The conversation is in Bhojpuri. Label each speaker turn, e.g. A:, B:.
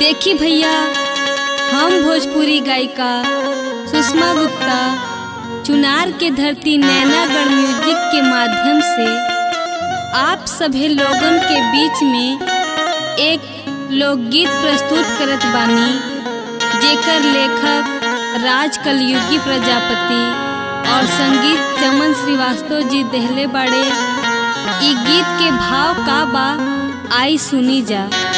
A: देखी भैया हम भोजपुरी गायिका सुषमा गुप्ता चुनार के धरती नैनागढ़ म्यूजिक के माध्यम से आप सभी लोगन के बीच में एक लोकगीत प्रस्तुत करत बानी जेकर लेखक राज कलयुगी प्रजापति और संगीत चमन श्रीवास्तव जी देहले बाड़े ई गीत के भाव का बा आई सुनी जा